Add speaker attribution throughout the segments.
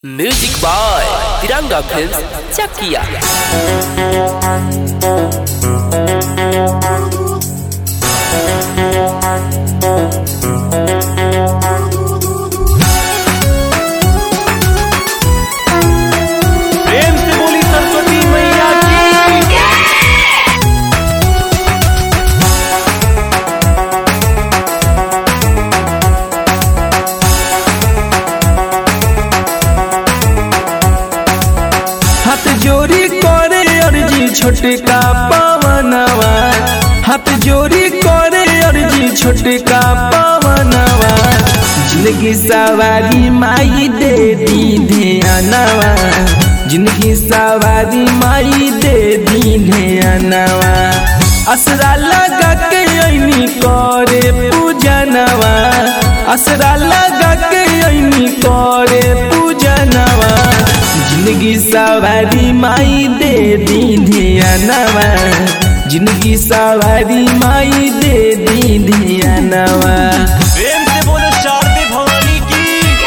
Speaker 1: music by Tiranga film Chakia
Speaker 2: प्रेम से बोली सरस्वती मैया की हाथ जोड़ी करे अर्जी छोटका पवनवा हाथ जोड़ी करे अर्जी छोटका पवनवा जिंदगी सवारी माई दे दी ध्यानवा जिंदगी सवारी माई दे दी ध्यानवा असरा लगा के ऐनी करे पूजनवा असरा लगा के ऐनी करे पूजनवा जिंदगी सवारी माई दे दी ध्यानवा जिंदगी सवारी माई दे दी ध्यानवा
Speaker 3: प्रेम से बोलो शारदे भवानी की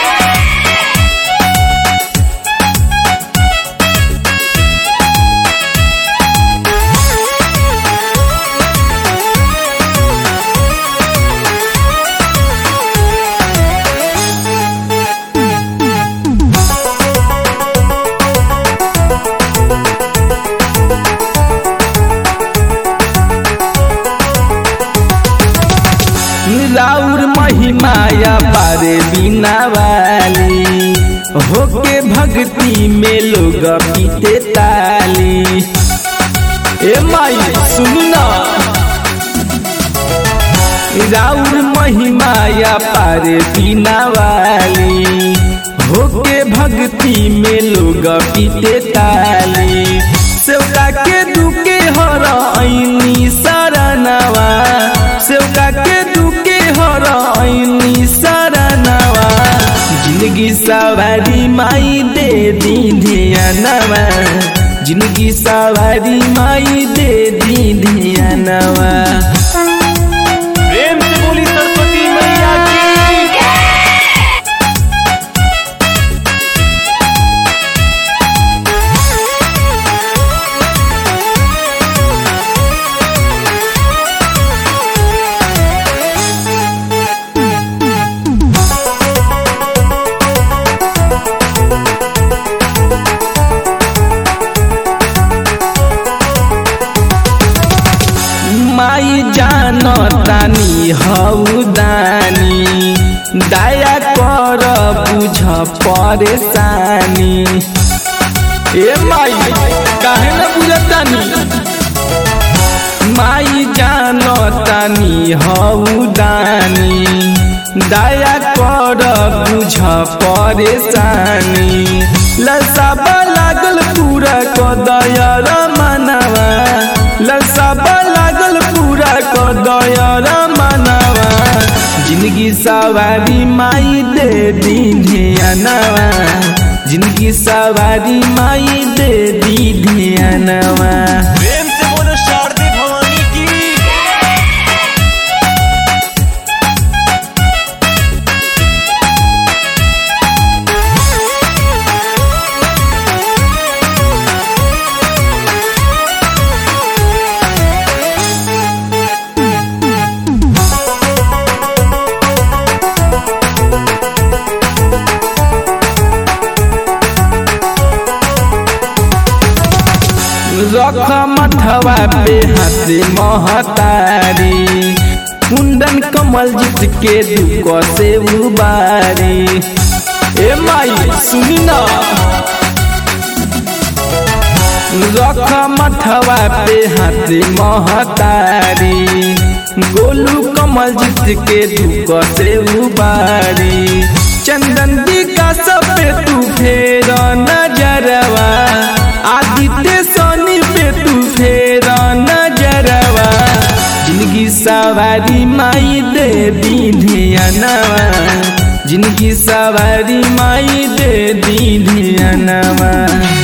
Speaker 2: राउर महिमाया पारे बिना वाली होके भक्ति में लोग पीते ताली ए माई सुनू ना राउर महिमाया पारे बिना वाली होके भक्ति में लोग पीते ताली सेवका के दुके हर ऐनी सरनवा सेवका के दुके हर ऐनी सरनवा जिंदगी सवारी माई दे दी ध्यानवा जिंदगी सवारी माई दे दी ध्यानवा
Speaker 3: प्रेम से बोली सरस्वती मैया की
Speaker 2: माई जानो तानी हऊ दानी दया कर बुझ परेशानी ए माई काहे न बुझतानी माई जानो तानी हऊ दानी दया कर बुझ परेशानी लसाबा लागल पूरा क दया मनवा लसाबा लागल पूरा क दया मनवा जिंदगी सवारी माई दे दी ध्यानवा जिंदगी सवारी माई दे दी ध्यानवा
Speaker 3: प्रेम से बोलो शारदे भवानी की
Speaker 2: रख मथवा पे हाथ महतारी कुंदन कमल जीत के दुख से उबारी ए माई सुनी ना रख मथवा पे हाथ महतारी गोलू कमल जीत के दुख से उबारी चंदन विकास पे तू फेर नजरवा आदित्य सोनी पे तू फेर नजरवा जिंदगी सवारी माई दे दी ध्यानवा जिंदगी सवारी माई दे दी ध्यानवा